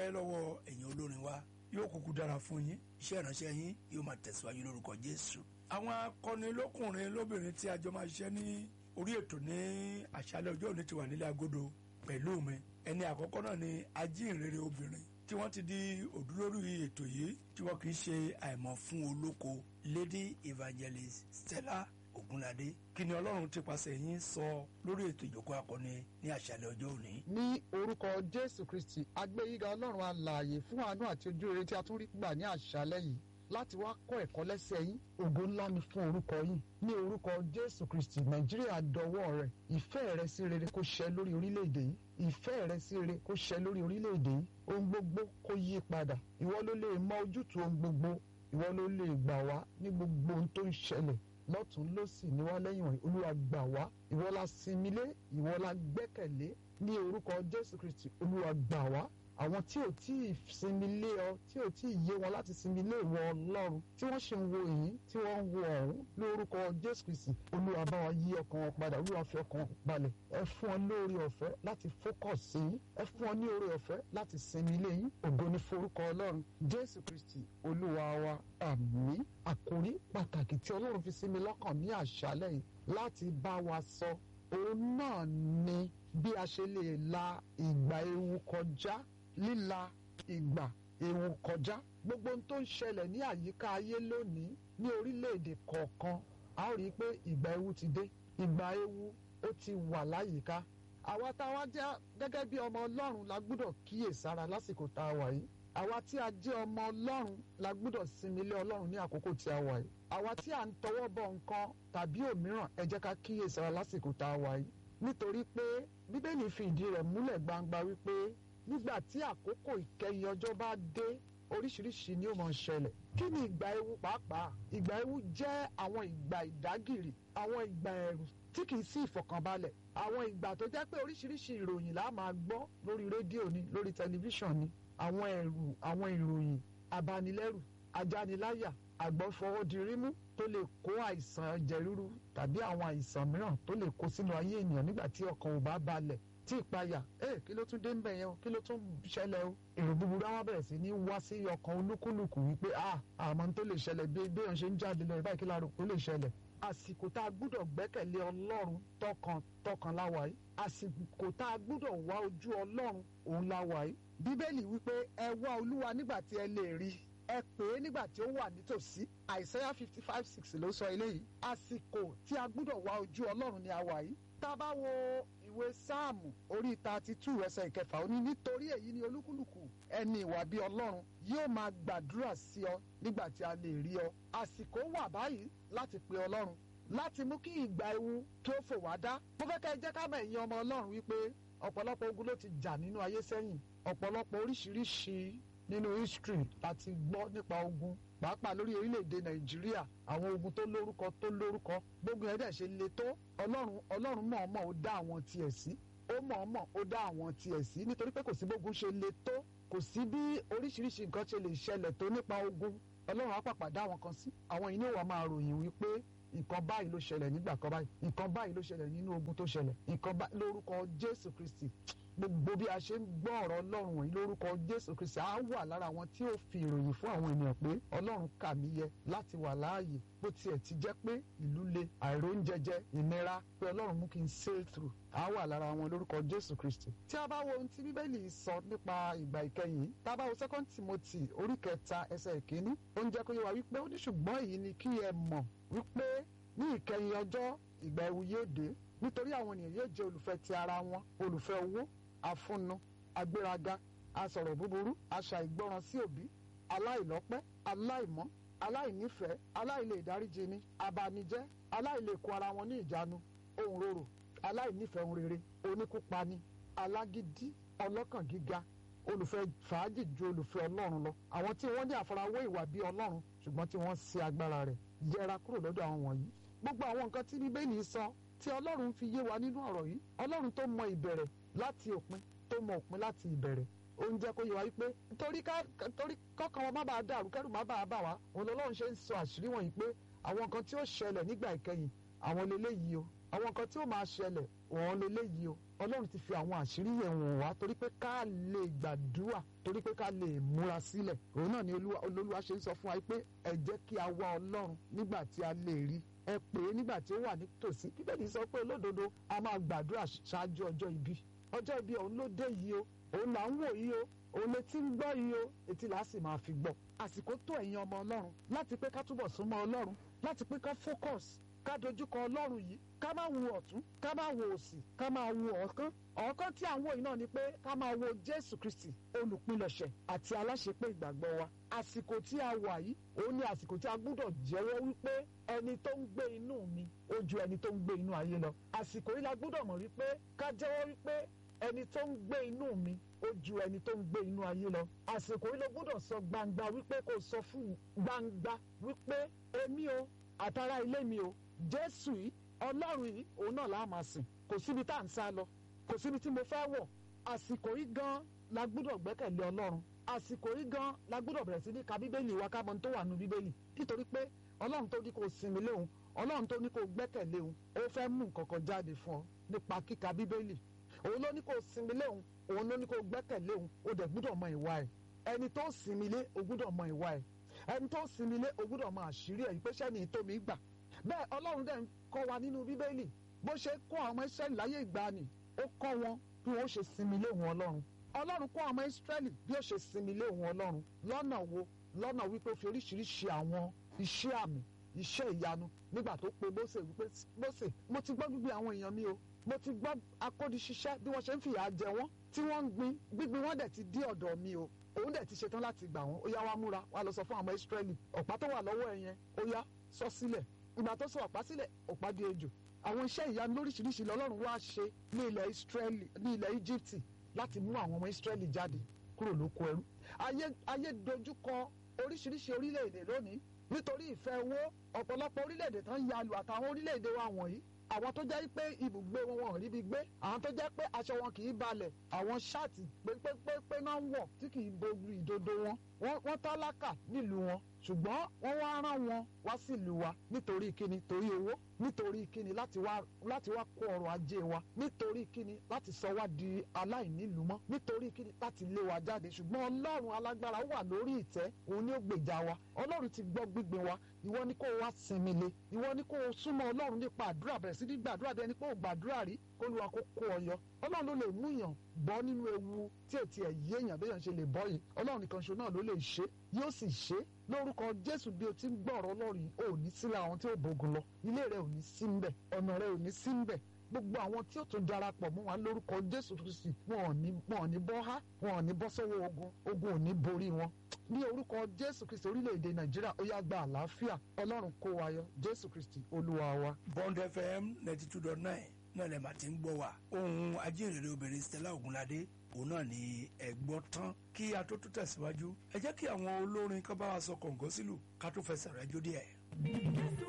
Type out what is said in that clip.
dúpẹ́ lọ́wọ́ ẹ̀yin olórin wa yóò kúkú dára fún yín iṣẹ́ ìránṣẹ́ yín yóò máa tẹ̀síwájú lórúkọ jésù. àwọn akọni lókùnrin lóbìnrin tí a jọ máa ṣiṣẹ́ ní orí ètò ní àṣálẹ́ ọjọ́ òní ti wà nílé agodo pẹ̀lú mi ẹni àkọ́kọ́ náà ni ajínrere obìnrin tí wọ́n ti di òdúlórí ètò yìí tí wọ́n kì í ṣe àìmọ̀ fún olóko lady evangelist stella ogunlade kí ni ọlọ́run ti pàṣẹ yín sọ lórí ètò ìjókòó akọni ní àṣálẹ́ ọjọ́ òní. ní orúkọ jésù kristi agbẹ́yíga ọlọ́run alààyè fún àánú àti ojú rere tí a tún rí gbà ní àṣálẹ́ yìí láti wá kọ́ ẹ̀kọ́ lẹ́sẹ̀ yín ògo ńlá ni fún orúkọ yín ní orúkọ jésù kristi nàìjíríà dọwọ́ rẹ̀ ìfẹ́ rẹ sí rere kó ṣẹ lórí orílẹ̀-èdè yìí ìfẹ́ rẹ sí rere kó ṣẹ lórí orílẹ̀-èdè yìí ohun gbogbo kó yí padà ìwọ ló lè mọ ojútùú ohun gbogbo ìwọ ló lè gbà wá ní gbogbo ohun tó ń ṣẹlẹ̀ lọ́tún lọ́sì ní wá lẹ́yìn wọ̀nyí olúwa gbà wá ìwọ la sinmi lé ìwọ la gbẹ́kẹ̀lé ní orúkọ jésù kristi olúwa gbà wá àwọn tí ò tí ì sinmi lé ọ tí ò tí ì yé wọn láti sinmi lé ìwọ ọlọ́run tí wọ́n ṣe ń wo èyí tí wọ́n ń wo ọ̀hún lórúkọ jésù kristi olúwa bá wa yí ọkàn wọn padà olúwa fi ọkàn wọn balẹ̀ ẹ fún ọ lórí ọ̀fẹ́ láti fókọ̀s sí yín ẹ fún ọ ní orí ọ̀fẹ́ láti sinmi lé yín ògo ní forúkọ ọlọ́run jésù kristi olúwa wa àmín àkòrí pàtàkì tí ọlọ́run fi sí mi lọ́kàn ní àṣálẹ́ yìí láti bá wa sọ òun náà ni bí a ṣe lè la ìgbà ewu kọjá líla ìgbà ewu kọjá gbogbo ohun tó ń ṣẹlẹ̀ ní àyíká ayé lónìí ní orílẹ̀-èdè kọ̀ọ̀kan a ó rí i pé ìgbà ewu ti dé ìgbà ewu ó ti wà láyìíká àwa tá a wá jẹ́ gẹ́gẹ́ bí ọmọ ọlọ́run la gbúdọ̀ kíyèsára lásìkò tá a wà yìí àwa tí a jẹ́ ọmọ ọlọ́run la gbúdọ̀ sinmi lé ọlọ́run ní àkókò tí a wà yìí àwa tí a ń tọwọ́ bọ nǹkan tàbí òmíràn ẹ jẹ́ ká kíyèsára lásìkò tá a wà yìí nítorí pé bíbélì fi ìdí rẹ̀ múlẹ̀ gbangba wípé nígbà tí àkókò ìkẹyìn ọjọ́ bá dé oríṣiríṣi ni ó máa ń ṣẹlẹ̀ kí ni ìgbà ewu pàápàá ìgbà ewu jẹ́ àwọn ìgbà ìdágìrì àwọn ìgbà ẹ̀rù tí kì í sí ìfọ̀kànbalẹ̀ àwọn ìgbà tó jẹ́ pé oríṣiríṣi ìròyìn là á máa gbọ́ lórí rédíò ni lórí tẹlifíṣàn ni àwọn ẹ̀rù àwọn ìròyìn abanilẹ́rù ajániláyà àgbọ̀fọwọ́dirímú tó lè kó àìsàn ẹ̀jẹ̀ ríru tàbí àwọn àìsàn mìíràn tó lè kó sínú ayé ènìyàn nígbà tí ọkàn ò bá balẹ̀ tí ìpayà ẹ kí ló tún dé ń bẹ̀ yẹn o kí ló tún ṣẹlẹ̀ o èrò búburú àwọn bẹ̀rẹ̀ sí ní wá sí ọkàn olúkúlùkù wípé a àmọ́ tó lè ṣẹlẹ̀ bí bí òun ṣe ń jáde lọ ìbáyìí kí láàrú kó lè ṣẹlẹ̀ àsìkò tá a gbúdọ̀ gbẹ́kẹ̀lé ọlọ́run tọkàn tọkàn láwa yìí àsìkò tá a gbúdọ̀ wá ojú ọlọ́run òun láwa yìí bíbélì wípé ẹ wá olúwa nígbà tí ẹ lè rí ẹ pè é nígbà tí ó wà nítòsí àìsáyà fifty five six ló sọ eléyìí àsìkò tí a gbúdọ̀ wá ojú ọlọ́run ni a wà yìí tá a bá wo ìwé sáàmù orí thirty two ẹsẹ̀ ìkẹfà ó ní nítorí èyí ni olúkúlùkù ẹni ìwà bíi ọlọ́run yóò máa gbàdúrà sí ọ nígbà tí a lè rí ọ àsìkò wà báyìí láti pe ọlọ́run láti mú kí ìgbà ewu kí ó fò wá dá mo fẹ́ kẹ́ ẹ jẹ́ ká mọ̀ ẹ̀yin ọmọ ọlọ́run wípé ọ̀pọ̀lọpọ̀ ogun ló ti jà nínú ayé sẹ́yìn ọ̀pọ̀lọpọ̀ oríṣiríṣi nínú history láti gbọ́ nípa ogun pàápàá lórí orílẹ̀-èdè nàìjíríà àwọn ogun tó lórúkọ tó lórúkọ gbógun ẹ̀dẹ̀ ṣe le tó ọlọ́run ọlọ́run mọ̀ọ́mọ̀ ó dá àwọn tiẹ̀ sí ó mọ̀ọ́mọ̀ ó dá àwọn tiẹ̀ sí nítorí pé kò sí bógun ṣe le tó kò sí bí oríṣiríṣi nǹkan ṣe lè ṣẹlẹ̀ tó nípa ogun ọlọ́run á pàpà dá àwọn kan sí àwọn yìí ní wàá máa ròyìn wípé nǹkan báyìí ló ṣẹlẹ̀ nígbà kan báyìí nǹkan báyìí ló ṣẹlẹ̀ nínú ogun tó ṣẹlẹ̀ nǹkan báyìí lórúkọ jésù kristi gbogbo bí a ṣe ń gbọ́ ọ̀rọ̀ ọlọ́run wọ̀nyí lórúkọ jésù kristi á wà lára àwọn tí ó fi ìròyìn fún àwọn ènìyàn pé ọlọ́run kà mí yẹ láti wà láàyè bó tiẹ̀ ti jẹ́ pé ìlú le àìróúnjẹjẹ ìnira pé ọlọ́run mú kí n sail through á wà lára wọn lórúkọ jésù kristi. tí a bá wo ohun tí bíbélì sọ nípa ìgbà ìkẹyìn tá a bá wo second timothy orí kẹta ẹsẹ̀ ìkíní ó ń jẹ́ kó yé wa wípé ó ní ṣùgbọ́n èyí ni kí ẹ mọ̀ wípé ní ìkẹyìn ọjọ́ ìgbà ewu yóò dé nítorí àwọn ènìyàn yóò jẹ́ olùfẹ́ ti ara wọn olùfẹ́ owó afúnnu agbéraga asọ̀rọ̀ búburú aṣà ìgbọràn sí òbí aláìlọ́pẹ́ aláìmọ́ aláìnífẹ̀ẹ́ aláìlè ìdáríjini abanijẹ́ aláìlèkó ara wọn ní ìjánu ohun rorò aláìnífẹ̀ẹ́ ohun rere oníkúpani alágídí ọlọ́kàn gíga olùfẹ́ fàájì ju olùfẹ́ ọlọ́run lọ àwọn tí wọ́n ní àfarawé ìwà bíi ọlọ́run ṣùgbọ́n tí wọ́n ṣe agbára rẹ̀ yẹra kúrò lọ́dọ̀ àwọn wọ̀nyí gbogbo àwọn nǹkan tí bíbélì sọ tí ọlọ́run fi yé wa nínú ọ̀rọ̀ yìí ọlọ́run tó mọ ìbẹ̀rẹ̀ láti òpin tó mọ òpin láti ìbẹ̀rẹ̀ ó ń jẹ́ kó yé wa wípé torí kọ́kàn wọn má bàa dàrú kẹ́rù má bàa bà wá òun lọ́lọ́run ṣe ń sọ àṣírí wọ̀nyí pé àwọn nǹkan tí ó ṣẹlẹ̀ nígbà ìkẹyìn àwọn leléyìí o àwọn nǹkan tí ó máa ṣẹlẹ̀ òun leléyìí o ọlọ́run ti fi àwọn àṣírí yẹn wọ̀n wá torí pé ká lè gbàdúrà torí pé ká lè múra sílẹ̀ òun náà ni olúwa ṣe ń sọ fún wa pé ẹ jẹ́ kí a wá ọlọ́run nígbà tí a lè rí ẹ pè é nígbà tí ó wà nítòsí bíbélì sọ pé olódodo a máa gbàdúrà ṣáájú ọjọ́ ibi ọjọ́ ibi òun ló dé yìí o òun là ń wò yìí o òun lè ti ń gbọ́ yìí o etí là á sì máa fi gbọ́ àsìkò tó ẹ̀yin ọmọ ọlọ́run láti pé ká túbọ̀ súnmọ́ ọlọ́run láti pé ká focus ká dojúkọ ọlọ́run yìí ká má wo ọ̀tún ká má wo òsì ká má wo ọ̀ọ́kán ọ̀ọ́kán tí à ń wò yìí náà ni pé ká máa wo jésù kristi olùpilẹ̀ṣẹ̀ àti aláṣepé ìgbàgbọ́ wa àsìkò tí a wà yìí òun ni àsìkò tí a gbúdọ̀ jẹ́wọ́ wípé ẹni tó ń gbé inú mi ó ju ẹni tó ń gbé inú ayé lọ àsìkò yìí la gbúdọ̀ mọ̀ wípé ká jẹ́wọ́ wípé ẹni tó ń gbé inú mi ó ju ẹni tó ń gbé inú ayé lọ àsìkò yìí ló gbúdọ̀ sọ gbangba wípé kò sọ fún gbangba wípé èmi o àtàrà ilé mi o jésù yìí ọlọ́run yìí òun náà la máa sìn kò síbi tá à ń sá lọ kò síbi tí mo fẹ́ wọ̀ àsìkò yìí gan la gbúdọ̀ gbẹ́kẹ̀lé ọlọ́run àsìkò yìí gan la gbúdọ̀ bẹ̀rẹ̀ sí ní ka bíbélì wa ká mọ ohun tó wà nínú bíbélì nítorí pé ọlọ́run tó ní kó sinmi léhùn ọlọ́run tó ní kó gbẹ́kẹ̀lé òun ó fẹ́ mú nǹkan kan jáde fún ọ nípa kíka bíbélì òun ló ní kó sinmi léhùn òun ló ní kó gbẹ́kẹ̀lé òun ó dẹ̀ gbúdọ̀ mọ ìwà ẹ̀ ẹni tó sinmi lé o gbúdọ̀ mọ ìwà ẹ̀ ẹni tó sinmi lé o gbúdọ̀ mọ àṣírí ẹ̀ pé sẹ́ni ìtòmí gbà bẹ́ẹ̀ ọlọ́run dẹ̀ ń kọ́ wa nínú bíbélì bó ṣe kọ́ àwọn Ísírẹ́lì láyé ìgbàanì ó kọ́ wọn bí wọ́n ṣe sinmi lé òun ọlọ́run ọlọ́run kọ́ àwọn Ísírẹ́lì bí ó ṣe sinmi lé òun ọlọ́run lọ́nà wo lọ́nà wípé ó fi oríṣiríṣi àwọn iṣẹ́ àmì iṣẹ́ ìyanu nígbà tó pe Mósè wípé Mósè mo ti gbọ́ gbígbé àwọn èèyàn mi o mo ti gbọ́ akódiṣiṣẹ́ bí wọ́n ṣe ń fìyà jẹ wọ́n tí wọ́n ń gbin gbígbin wọ́n dẹ̀ ti dé ọ̀dọ̀ mi o òun dẹ̀ ti ṣetán láti gbà wọ́n ó yá wá múra wá lọ sọ fún àwọn Ísírẹ́lì ọ̀pá tó wà lọ́wọ́ ẹ̀ yẹn ó yá sọ sílẹ̀ ìgbà tó sọ ọ̀pá sílẹ̀ ọ̀pá di ejò àwọn iṣẹ́ ìyanu lóríṣiríṣi lọ́lọ́run wá ṣe ní ilẹ̀ Ísírẹ́lì ní ilẹ̀ Íjíbítì láti mú àwọn ọmọ Ísírẹ́lì jáde kúrò lóko ẹrú ayé ayé dojúkọ oríṣiríṣi orílẹ̀-èdè lónìí nítorí ìfẹ́ owó ọ̀pọ̀lọpọ̀ orílẹ̀-èdè tán ya lu àtàwọn orílẹ̀-èdè wa wọ̀nyí àwọn tó jẹ́ pé ibùgbé wọn wọn ò ríbi gbé àwọn tó jẹ́ pé aṣọ wọn kì í balẹ̀ àwọn ṣáàtì pépépépé náà ń wọ̀ tí kì í bo ìdodo wọn wọ́n tálákà nílùú wọn ṣùgbọ́n wọ́n wá rán wọn wá sílùú wa nítorí kíni torí owó nítorí kíni láti wá láti wá kó ọrọ̀ ajé wa nítorí kíni láti sọ wá di aláìnílùú mọ́ nítorí kíni láti lé wa jáde ṣùgbọ́n ọlọ́run alágbára wà lórí ìtẹ́ òun ni ó gbèjà wa ọlọ́run ti gbọ́ gbígbin wa ìwọ ni kó o wá sinmi le ìwọ ni kó o súnmọ́ ọlọ́run nípa àdúrà bẹ̀rẹ̀ sí ní gbàdúrà bí ẹni pé o gbàdúrà rí kó lu àkókò ọyọ ọlọ́run ló lè mú yàn bọ́ nínú ewu tí ètí ẹ̀ yé èèyàn béèyàn ṣe lè bọ́ yìí ọlọ́run nìkan ṣo náà ló lè ṣe yóò sì ṣe lórúkọ jésù bí o ti ń gbọ́ ọ̀rọ̀ ọlọ́run yìí ò ní sílẹ̀ àwọn tí ò bógun lọ ilé rẹ ò ní sí ń bẹ̀ ọ̀nà rẹ ò ní sí ń bẹ̀ gbogbo àwọn tí ó tún darapọ̀ mọ́ wa lórúkọ jésù kristi wọn ò ní wọn ò ní bọ́ há wọn ò ní bọ́ sọ́wọ́ ogun ogun ò ní borí wọn ní orúkọ jésù kristi orílẹ̀-èdè nàìjíríà ó yá gba àlàáfíà ọlọ́run kó wa yọ jésù kristi olúwa wa. bond fm ninety two dot nine náà lè má ti ń gbọ́ wa ohun ajínrere obìnrin stella ogunlade òun náà ni ẹ gbọ́ tán kí a tó tún tẹ̀síwájú ẹ jẹ́ kí àwọn olórin kan bá wa sọ kọ̀ǹgọ́ sílù ká tó fẹsẹ̀ rẹ̀ jó díẹ̀.